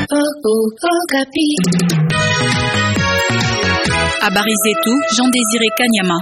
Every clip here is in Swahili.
Habari zetu Jean Désiré Kanyama.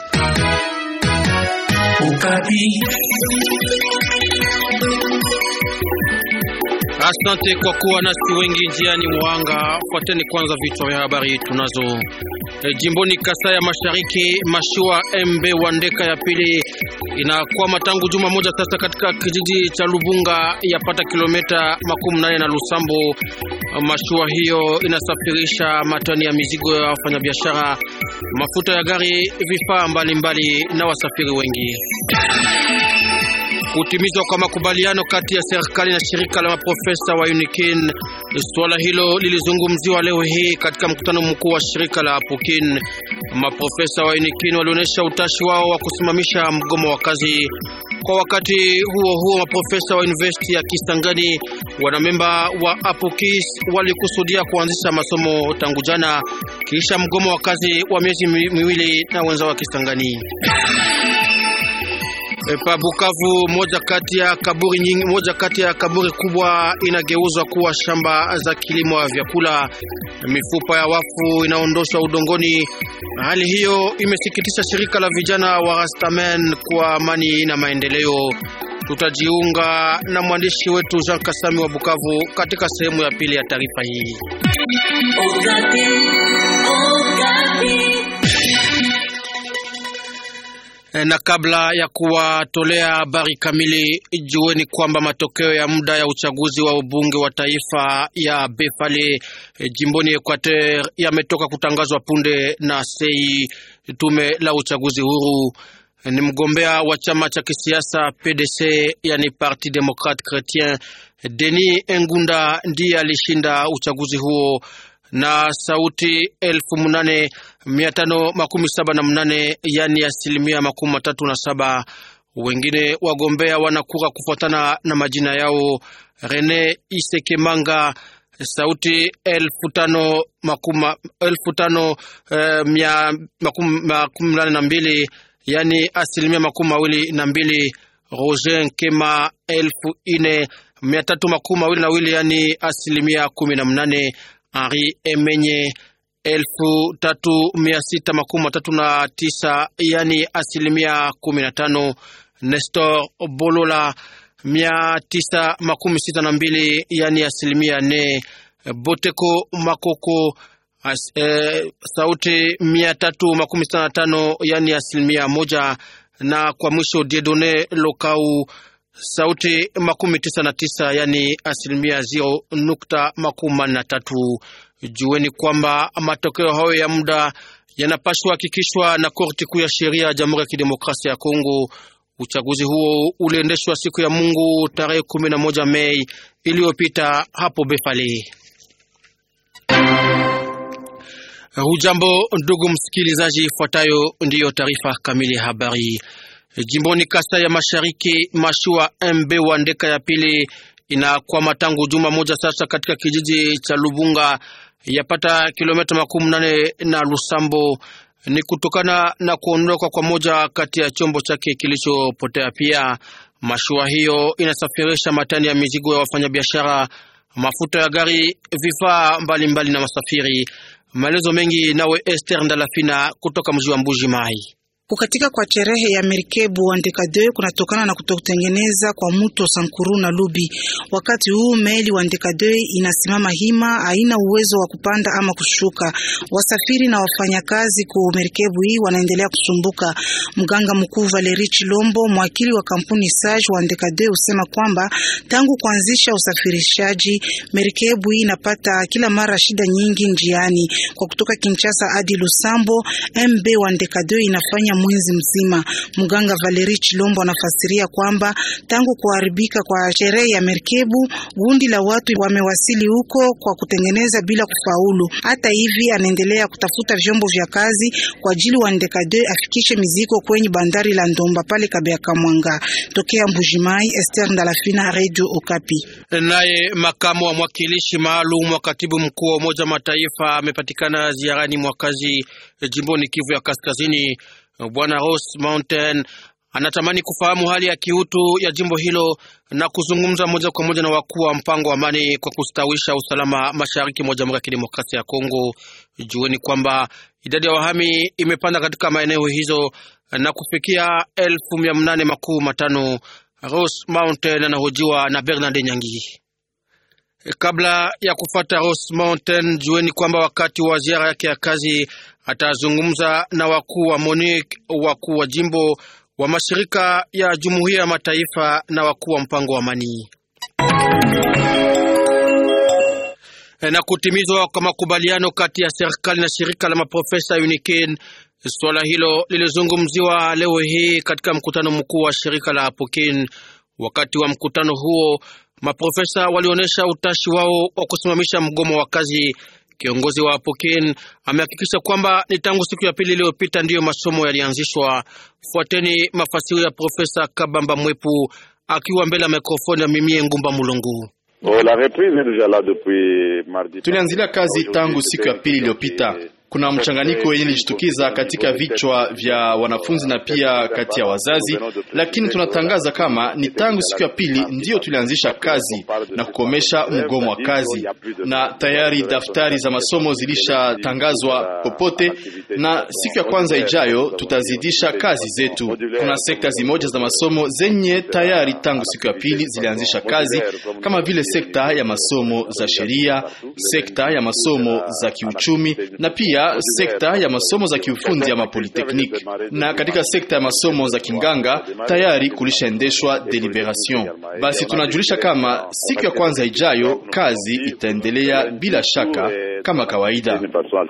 Asante kwa kuwa nasi wengi njiani mwanga. Fuateni kwanza vichwa vya habari tunazo. E, jimboni Kasai ya Mashariki, mashua MB Wandeka ya pili inakwama tangu juma moja sasa katika kijiji cha Lubunga yapata kilomita makumi nane na Lusambo. Mashua hiyo inasafirisha matani ya mizigo ya wafanyabiashara, mafuta ya gari, vifaa mbalimbali na wasafiri wengi. Kutimizwa kwa makubaliano kati ya serikali na shirika la maprofesa wa UNIKIN. Suala hilo lilizungumziwa leo hii katika mkutano mkuu wa shirika la Apukin. Maprofesa wa UNIKIN walionyesha utashi wao wa kusimamisha mgomo wa kazi. Kwa wakati huo huo, maprofesa wa University ya Kisangani wanamemba wa Apukis walikusudia kuanzisha masomo tangu jana kisha mgomo wa kazi wa miezi miwili na wenzao wa Kisangani. Pa Bukavu, moja kati ya kaburi nyingi, moja kati ya kaburi kubwa inageuzwa kuwa shamba za kilimo ya vyakula. Mifupa ya wafu inaondoshwa udongoni. Hali hiyo imesikitisha shirika la vijana wa Rastamen kwa amani na maendeleo. Tutajiunga na mwandishi wetu Jean Kasami wa Bukavu katika sehemu ya pili ya taarifa hii. Na kabla ya kuwatolea habari kamili, jueni kwamba matokeo ya muda ya uchaguzi wa ubunge wa taifa ya Befale jimboni Equateur yametoka kutangazwa punde na sei tume la uchaguzi huru. Ni mgombea wa chama cha kisiasa PDC, yani Parti Democrate Chretien, Denis Engunda ndiye alishinda uchaguzi huo na sauti elfu munane mia tano makumi saba na mnane yani asilimia makumi matatu na saba. Wengine wagombea wanakura kufuatana na majina yao: Rene Isekemanga sauti elfu tano makumi elfu tano eh, mia makumi nane na mbili yani asilimia makumi mawili na mbili. Roger Nkema elfu ine mia tatu makumi mawili na wili yani asilimia kumi na mnane. Henri Emenye elfu tatu mia sita makumi matatu na tisa yani asilimia kumi na tano. Nestor Bolola mia tisa makumi sita na mbili yani asilimia nne. Boteko Makoko as, eh, sauti mia tatu makumi sita na tano yani asilimia moja, na kwa mwisho Diedone Lokau sauti makumi tisa na tisa yani asilimia zero nukta makumi manne na tatu. Jueni kwamba matokeo hayo ya muda yanapashwa hakikishwa na korti kuu ya sheria ya Jamhuri ya Kidemokrasia ya Kongo. Uchaguzi huo uliendeshwa siku ya Mungu tarehe kumi na moja Mei iliyopita hapo Befale. Hujambo ndugu msikilizaji, ifuatayo ndiyo taarifa kamili ya habari. Jimboni Kasai ya Mashariki, mashua MB Wandeka ya pili inakwama tangu juma moja sasa katika kijiji cha Lubunga yapata kilomita makumi nane na Lusambo. Ni kutokana na kuondoka kwa moja kati ya chombo chake kilichopotea. Pia mashua hiyo inasafirisha matani ya mizigo ya wafanyabiashara, mafuta ya gari, vifaa mbalimbali na wasafiri. Maelezo mengi nawe Esther Ndalafina kutoka mji wa Mbuji Mai. Kukatika kwa cherehe ya merikebu Wandeka 2 kunatokana na kutokutengeneza kwa muto Sankuru na Lubi. Wakati huu meli Wandeka 2 inasimama hima, haina uwezo wa kupanda ama kushuka. Wasafiri na wafanyakazi ku merikebu hii wanaendelea kusumbuka. Mganga mkuu Valeri Chilombo, mwakili wa kampuni Sage Wandeka 2, usema kwamba tangu kuanzisha usafirishaji merikebu hii inapata kila mara shida nyingi njiani. Kwa kutoka Kinshasa hadi Lusambo, MB Wandeka 2 inafanya mwezi mzima. Mganga Valeri Chilombo anafasiria kwamba tangu kuharibika kwa sherehe ya merikebu, gundi la watu wamewasili huko kwa kutengeneza bila kufaulu. Hata hivi, anaendelea kutafuta vyombo vya kazi kwa ajili wa Ndekade afikishe mizigo kwenye bandari la Ndomba pale Kabeaka Mwanga. Tokea Mbujimai, Esther Ndalafina, Radio Okapi. Naye makamu wa mwakilishi maalum wa katibu mkuu wa Umoja Mataifa amepatikana ziarani mwakazi jimboni Kivu ya Kaskazini. Bwana Ross Mountain anatamani kufahamu hali ya kiutu ya jimbo hilo na kuzungumza moja kwa moja na wakuu wa mpango wa amani kwa kustawisha usalama mashariki mwa Jamhuri ya Kidemokrasia ya Kongo. Jueni kwamba idadi ya wahami imepanda katika maeneo hizo na kufikia elfu mia nane makuu matano. Rose Mountain anahojiwa na Bernard Nyangi. Kabla ya kufata Rose Mountain, jueni kwamba wakati wa ziara yake ya kazi atazungumza na wakuu wa MONUC, wakuu wa jimbo wa mashirika ya Jumuiya ya Mataifa na wakuu wa mpango wa amani na kutimizwa kwa makubaliano kati ya serikali na shirika la maprofesa UNIKEN. Suala hilo lilizungumziwa leo hii katika mkutano mkuu wa shirika la Apokin. Wakati wa mkutano huo, maprofesa walionyesha utashi wao wa kusimamisha mgomo wa kazi. Kiongozi wa Apokin amehakikisha kwamba ni tangu siku ya pili iliyopita ndiyo masomo yalianzishwa. Fuateni mafasiri ya Profesa Kabamba Mwepu akiwa mbele ya mikrofoni ya Mimie Ngumba Mulongu. Tulianzilia kazi tangu siku ya pili iliyopita. Kuna mchanganyiko wenye ilijitukiza katika vichwa vya wanafunzi na pia kati ya wazazi, lakini tunatangaza kama ni tangu siku ya pili ndiyo tulianzisha kazi na kukomesha mgomo wa kazi, na tayari daftari za masomo zilishatangazwa popote, na siku ya kwanza ijayo tutazidisha kazi zetu. Kuna sekta zimoja za masomo zenye tayari tangu siku ya pili zilianzisha kazi kama vile sekta ya masomo za sheria, sekta ya masomo za kiuchumi na pia sekta ya masomo za kiufundi ama polytechnique. Na katika sekta ya masomo za kinganga tayari kulishaendeshwa deliberation. Basi tunajulisha kama siku ya kwanza ijayo kazi itaendelea bila shaka kama kawaida.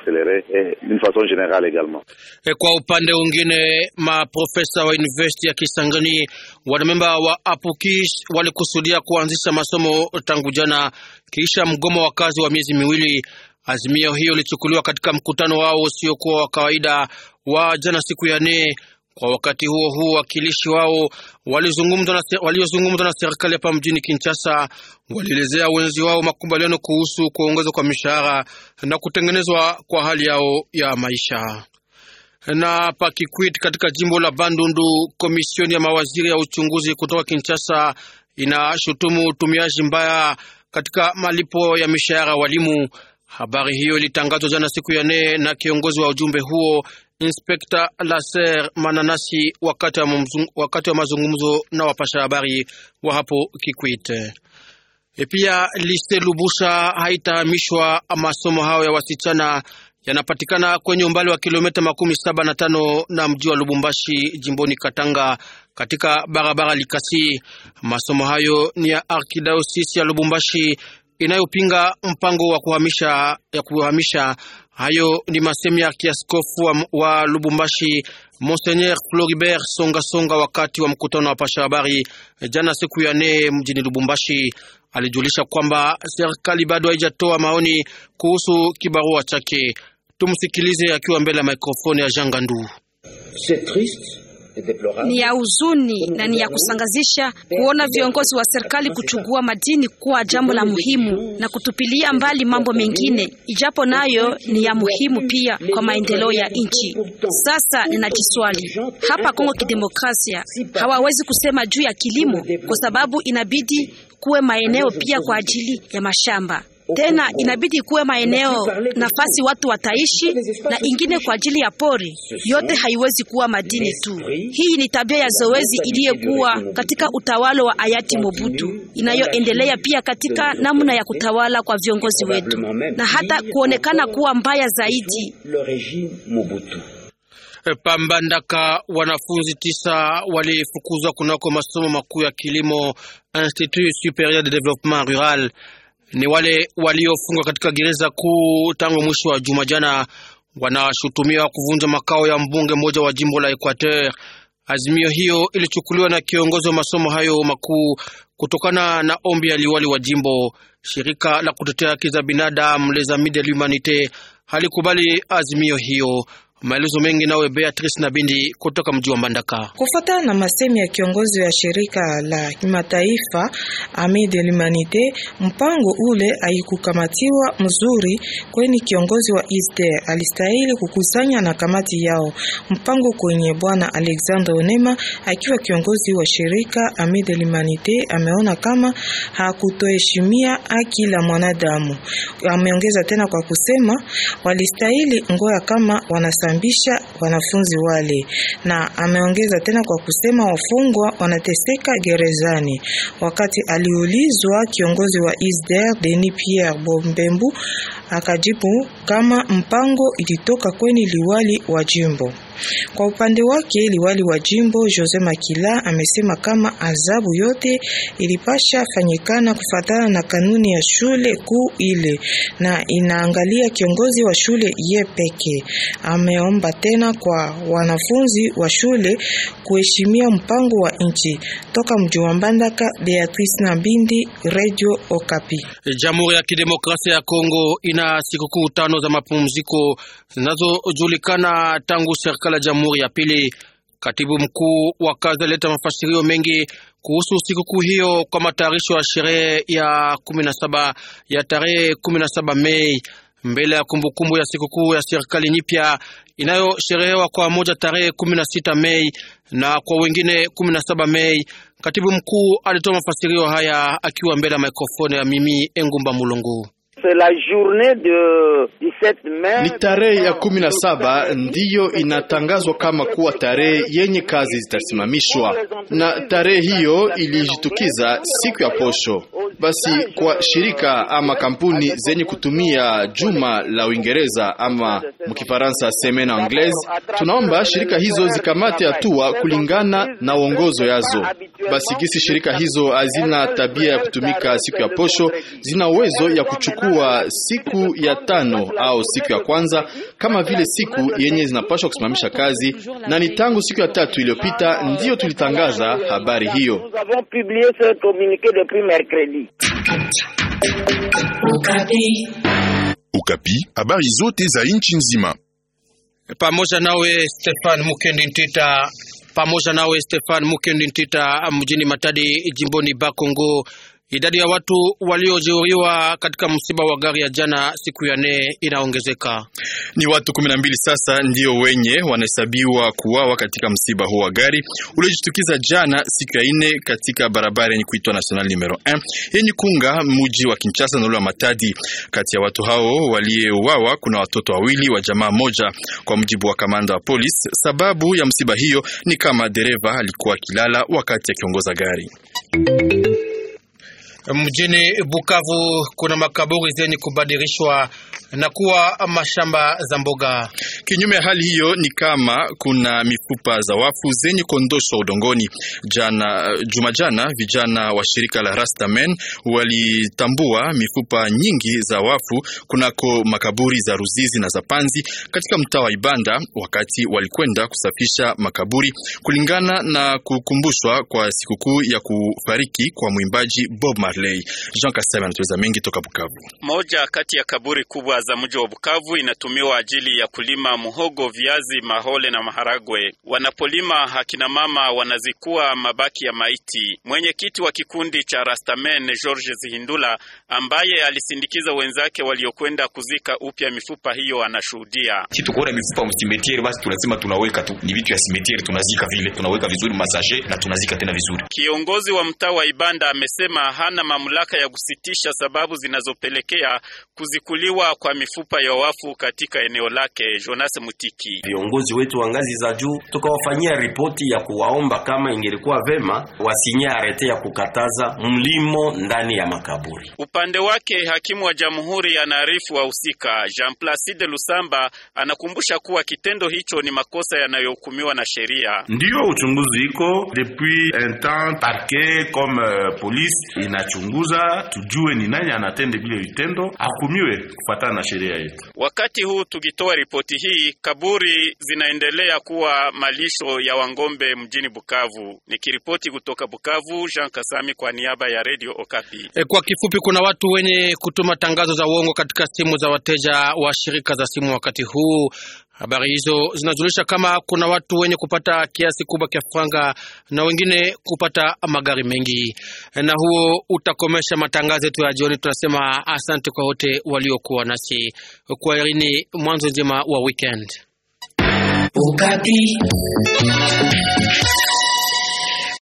Kwa upande mwingine, maprofesa wa university ya Kisangani wanamemba wa Apukis walikusudia kuanzisha masomo tangu jana kisha mgomo wa kazi wa miezi miwili. Azimio hiyo ilichukuliwa katika mkutano wao usiokuwa wa kawaida wa jana siku ya nne. Kwa wakati huo huo, wakilishi wao waliozungumza na, na serikali hapa mjini Kinshasa walielezea wenzi wao makubaliano kuhusu kuongezwa kwa mishahara na kutengenezwa kwa hali yao ya maisha. Na Pakikwit katika jimbo la Bandundu, komisioni ya mawaziri ya uchunguzi kutoka Kinshasa inashutumu utumiaji mbaya katika malipo ya mishahara walimu. Habari hiyo ilitangazwa jana siku ya nne na kiongozi wa ujumbe huo Inspekta Laser Mananasi wakati wa, wakati wa mazungumzo na wapasha habari wa hapo Kikwit. E pia Lise Lubusha haitahamishwa. Masomo hayo ya wasichana yanapatikana kwenye umbali wa kilomita makumi saba na tano na mji wa Lubumbashi jimboni Katanga katika barabara Likasi. Masomo hayo ni ya arkidayosisi ya Lubumbashi inayopinga mpango wa kuhamisha ya kuhamisha. Hayo ni masemi ya kiaskofu wa, wa Lubumbashi Monseigneur Floribert Songa Songa wakati wa mkutano wa pasha habari jana siku ya nne mjini Lubumbashi. Alijulisha kwamba serikali bado haijatoa maoni kuhusu kibarua chake. Tumsikilize akiwa mbele ya mikrofoni ya Jean Gandu. Ni ya huzuni na ni ya kusangazisha kuona viongozi wa serikali kuchukua madini kuwa jambo la muhimu na kutupilia mbali mambo mengine, ijapo nayo ni ya muhimu pia kwa maendeleo ya nchi. Sasa ninajiswali hapa Kongo Kidemokrasia, hawawezi kusema juu ya kilimo kwa sababu inabidi kuwe maeneo pia kwa ajili ya mashamba tena inabidi kuwe maeneo nafasi watu wataishi na ingine kwa ajili ya pori. Yote haiwezi kuwa madini tu. Hii ni tabia ya zoezi iliyokuwa katika utawala wa hayati Mobutu, inayoendelea pia katika namna ya kutawala kwa viongozi wetu, na hata kuonekana kuwa mbaya zaidi. Pambandaka, wanafunzi tisa walifukuzwa kunako masomo makuu ya kilimo Institut Superieur de Développement Rural ni wale waliofungwa katika gereza kuu tangu mwisho wa juma jana. Wanashutumiwa kuvunja makao ya mbunge mmoja wa jimbo la Equateur. Azimio hiyo ilichukuliwa na kiongozi wa masomo hayo makuu kutokana na ombi ya liwali wa jimbo. Shirika la kutetea haki za binadamu Les Amis de l'Humanite halikubali azimio hiyo. Maelezo mengi nawe Beatrice na Bindi kutoka mji wa Mbandaka. Kufuatana na masemi ya kiongozi wa shirika la kimataifa Ami de l'Humanite, mpango ule haikukamatiwa mzuri, kwani kiongozi wa ISDER alistahili kukusanya na kamati yao mpango kwenye bwana Alexandre Onema akiwa kiongozi wa shirika Ami de l'Humanite ameona kama hakutoheshimia haki la mwanadamu. Ameongeza tena kwa kusema walistahili ngoya kama wanasambisha wanafunzi wale, na ameongeza tena kwa kusema wafungwa wanateseka gerezani. Wakati aliulizwa kiongozi wa ISDER Denis Pierre Bombembu akajibu kama mpango ilitoka kweni liwali wa jimbo. Kwa upande wake liwali wa jimbo Jose Makila amesema kama adhabu yote ilipasha fanyikana kufatana na kanuni ya shule kuu ile na inaangalia kiongozi wa shule ye peke. Ameomba tena kwa wanafunzi wa shule kuheshimia mpango wa nchi. Toka mji wa Mbandaka, Beatrice Nabindi, Radio Okapi. Jamhuri ya Kidemokrasia ya Kongo ina sikukuu tano za mapumziko zinazojulikana tangu serikali ya jamhuri ya pili. Katibu mkuu wa kazi alileta mafasirio mengi kuhusu sikukuu hiyo kwa matayarisho ya sherehe ya kumi na saba ya tarehe kumi na saba Mei mbele ya kumbukumbu ya sikukuu ya serikali nyipya inayosherehewa kwa moja tarehe kumi na sita Mei na kwa wengine kumi na saba Mei. Katibu mkuu alitoa mafasirio haya akiwa mbele ya mikrofoni ya Mimi Engumba Mulungu. Ni tarehe ya kumi na saba ndiyo inatangazwa kama kuwa tarehe yenye kazi zitasimamishwa, na tarehe hiyo ilijitukiza siku ya posho. Basi kwa shirika ama kampuni zenye kutumia juma la Uingereza ama mkifaransa semaine anglaise, tunaomba shirika hizo zikamate hatua kulingana na uongozo yazo. Basi gisi shirika hizo hazina tabia ya kutumika siku ya posho, zina uwezo ya kuchukua siku ya tano au siku ya kwanza kama vile siku yenye zinapaswa kusimamisha kazi, na ni tangu siku ya tatu iliyopita ndiyo tulitangaza habari hiyo. Ukapi, habari zote za nchi nzima. Pamoja nawe Stefan Mukendi Ntita, pamoja nawe Stefan Mukendi Ntita mjini Matadi jimboni Bakongo. Idadi ya watu waliojeruhiwa katika msiba wa gari ya jana siku ya nne inaongezeka. Ni watu kumi na mbili sasa ndio wenye wanahesabiwa kuwawa katika msiba huo wa gari uliojitukiza jana siku ya nne katika barabara yenye kuitwa National numero 1 yenye kunga muji wa Kinshasa na ule wa Matadi. Kati ya watu hao waliouawa kuna watoto wawili wa jamaa moja, kwa mujibu wa kamanda wa polisi. Sababu ya msiba hiyo ni kama dereva alikuwa akilala wakati akiongoza gari. Mjini Bukavu kuna makaburi zenye kubadilishwa na kuwa mashamba za mboga. Kinyume ya hali hiyo ni kama kuna mifupa za wafu zenye kuondoshwa udongoni. Jana juma jana, vijana wa shirika la Rastamen walitambua mifupa nyingi za wafu kunako makaburi za Ruzizi na za Panzi katika mtaa wa Ibanda, wakati walikwenda kusafisha makaburi kulingana na kukumbushwa kwa sikukuu ya kufariki kwa mwimbaji Bob Marley. Jean Kasema anatueleza mengi toka Bukavu. Moja kati ya kaburi kubwa za mji wa Bukavu inatumiwa ajili ya kulima muhogo, viazi, mahole na maharagwe. Wanapolima akina mama wanazikua mabaki ya maiti. Mwenyekiti wa kikundi cha Rastamen George Zihindula, ambaye alisindikiza wenzake waliokwenda kuzika upya mifupa hiyo, anashuhudia. Si tukuona mifupa msimetiere, basi tunasema tunaweka tu, ni vitu ya simetiere, tunazika vile, tunaweka vizuri masaje na tunazika tena vizuri. Kiongozi wa mtaa wa Ibanda amesema hana mamlaka ya kusitisha sababu zinazopelekea kuzikuliwa kwa mifupa ya wafu katika eneo lake. Jonas Mutiki: viongozi wetu wa ngazi za juu tukawafanyia ripoti ya kuwaomba kama ingelikuwa vema wasinye arete ya kukataza mlimo ndani ya makaburi. Upande wake hakimu wa jamhuri anaarifu wahusika. Jean Placide Lusamba anakumbusha kuwa kitendo hicho ni makosa yanayohukumiwa na sheria. Ndiyo uchunguzi iko depuis un temps, parquet comme uh, police inachunguza, tujue ni nani anatende vile vitendo ahukumiwe kufuatana na sheria yetu. Wakati huu tukitoa ripoti hii, kaburi zinaendelea kuwa malisho ya wangombe mjini Bukavu. Nikiripoti kutoka Bukavu, Jean Kasami kwa niaba ya Radio Okapi. E, kwa kifupi, kuna watu wenye kutuma tangazo za uongo katika simu za wateja wa shirika za simu wakati huu Habari hizo zinajulisha kama kuna watu wenye kupata kiasi kubwa cha franga na wengine kupata magari mengi. Na huo utakomesha matangazo yetu ya jioni. Tunasema asante kwa wote waliokuwa nasi kwa irini, mwanzo njema wa weekend. Ukati.